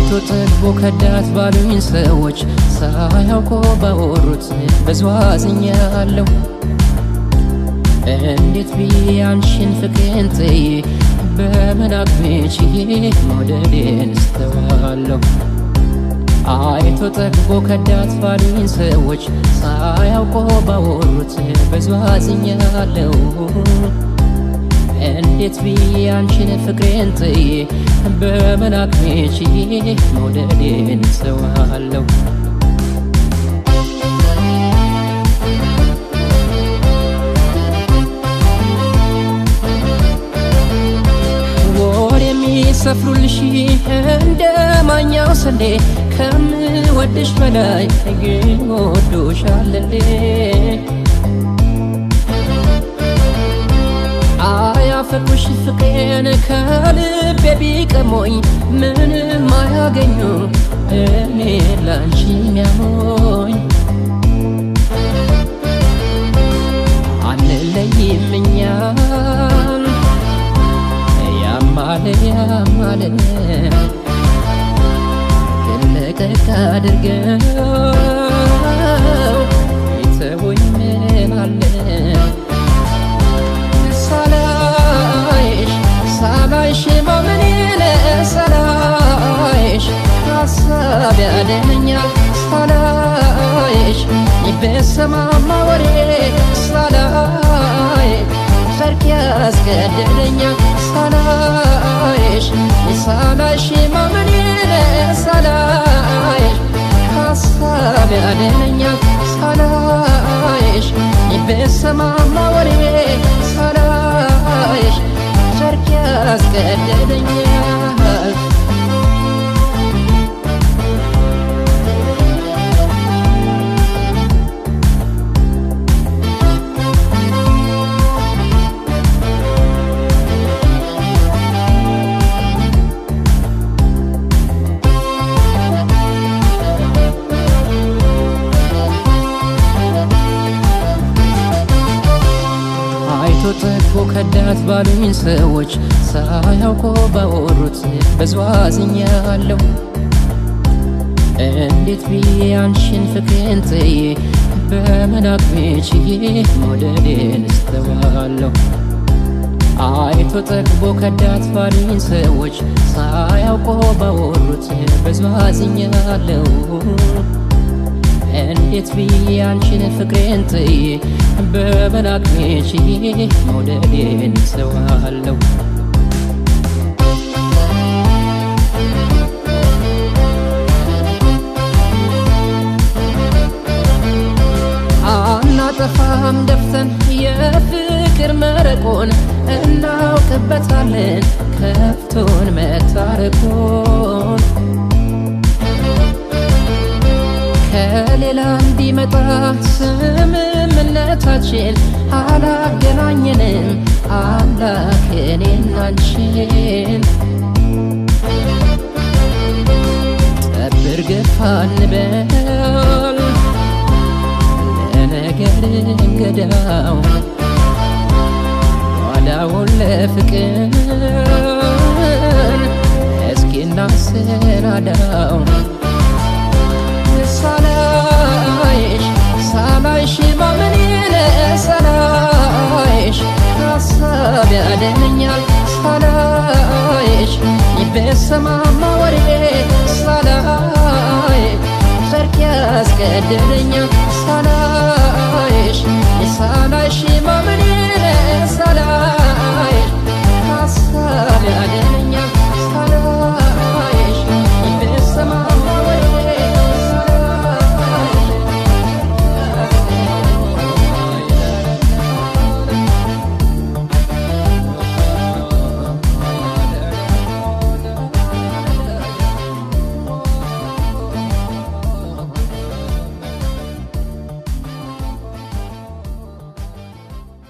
አይቶ ጠግቦ ከዳት ባሉኝ ሰዎች ሳያውቆ ባወሩት ብዙ አዝኛለሁ። እንዴት ብዬ አንቺን ፍቅሬን ጥዬ በምን አቅሜ ችዬ መውደዴን እስተዋለሁ። አይቶ ጠግቦ ከዳት ባሉኝ ሰዎች ሳያውቆ ባወሩት ብዙ አዝኛለሁ። እንዴት ብዬ አንቺን ፍቅሬን ጥዬ በምን አቅሜ ችዬ መውደዴን እስተዋለሁ። ወር የሚሰፍሩልሽ እንደ ማኛው ስንዴ ከምወድሽ በላይ ግን ወዶሻለሌ አያፈቅሩሽ ፍቅሬን ከልቤ ቢቀሞኝ ምንም አያገኙ እኔ ላንቺ ሚያሞኝ አንለይም እኛን ያማለ ያማለ ልቀቅ አድርገው ይተወኝ ምን አለ ሳላይሽ ሳላይሽ ማመኔን ሳላይሽ ሀሳብ ያደነኛል ሳላይሽ በሰማማ ወሬ ሳላይ ጨርቅ ያስገደደኛል ሳላይሽ ሳላይሽ ማመኔን ሳላይሽ ሀሳብ ያደነኛል ሳላይሽ በሰማማ ወሬ ሳላይሽ ጨርቅ ያስገደደኛል አይቶ ጠግቦ ከዳት ባሉኝ ሰዎች ሳያውቆ ባወሩት ብዙ አዝኛለሁ። እንዴት ብዬ አንቺን ፍቅሬን ጥዬ በምን አቅሜ ችዬ መውደዴን እስተዋለሁ። አይቶ ጠግቦ ከዳት ባሉኝ ሰዎች ሳያውቆ ባወሩት ብዙ አዝኛለሁ። እንዴት ብዬ አንቺን ፍቅሬን ጥዬ በምን አቅሜ ችዬ መውደዴን እስተዋለሁ። አናጠፋም ደፍተን የፍቅር መረቆን እናውቅበታለን ከፍቶን መታረቆን ከሌላ እንዲመጣ ስምምነታችን አላገናኘንም አምላክ እኔና አንቺን ጠብር ገፋ እንበል ለነገር እንገዳው ኋላውን ለፍቅር እስኪ እናሰናዳው ሳላይሽ ሳላይሽ ማመኔን ሳላይሽ ሀሳብ ያደነኛል ሳላይሽ በሰማማ ወሬ ሳላይ ጨርቅ ያስገደደኛል ሳላይሽ ሳላይሽ ማመኔን ሳላይ